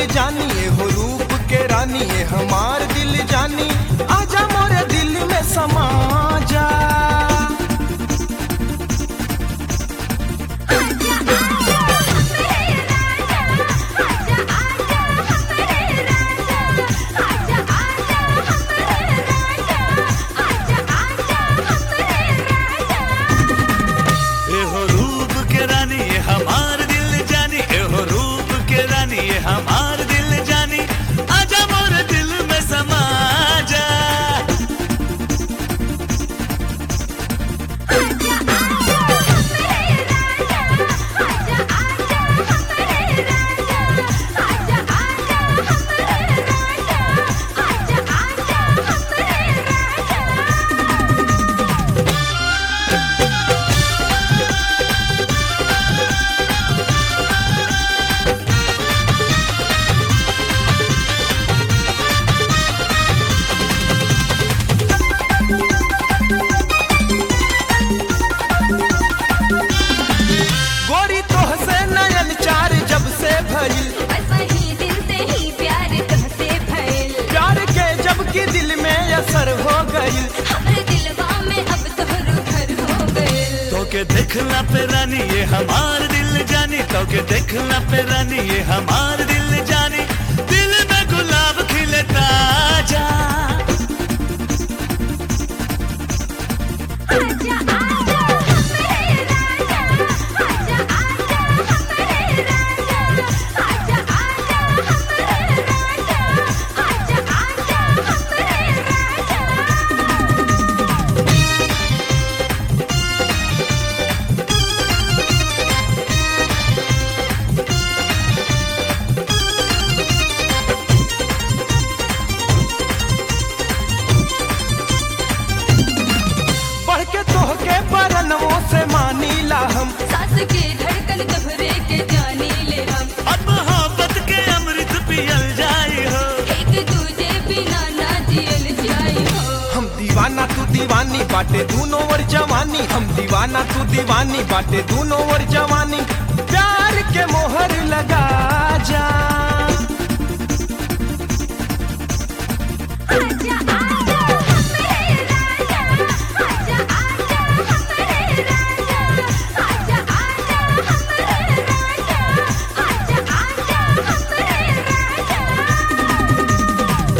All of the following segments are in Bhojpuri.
जानी ए हो रूप के रानी ए हमार दिल जानी आजा मोरे दिल में समा जा एहो रूप के रानी ये हमार दिल जानी एहो रूप के रानी ये हमार दिल जानी आजा मोर दिल में समा जा गोरी तोह से नयन चार जब से भइल प्यार के जब की दिल में असर हो गइल तो के देखला पे रानी ये हमार दिल जानी तो के देखला पे रानी ये हमार दिल जानी दिल में गुलाब खिले ताजा बढ़ के तोह के परनवों से मानीला हम सास के धड़कन कमरे के जानी ले हम अब मोहब्बत के अमृत पियल जाई हो एक दूजे बिना ना जियल जाई हो हम दीवाना तू दीवानी बाटे दूनो और जवानी हम दीवाना तू दीवानी बाटे दूनो और जवानी प्यार के मोहर लगा जा आजा आजा हमरे राजा आजा आजा हमरे राजा आजा आजा हमरे राजा आजा आजा हमरे राजा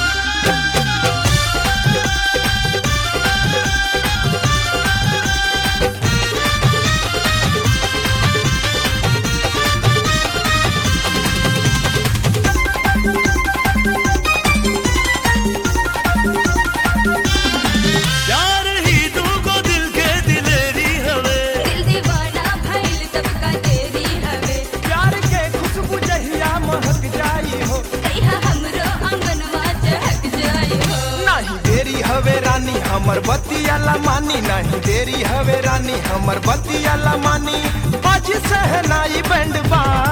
प्यार ही दूगो दिल के दिलेरी हवे दिल दीवाना भइल सबका तेरी हवे प्यार के खुशबू जहिया महक जाई हो कहिया हमरो आंगनवा चहक जाई हो नहीं देरी हवे रानी हमर बतिया ला मानी नहीं देरी हवे रानी हमर बतिया ला मानी बाजी सहनाई बैंड बा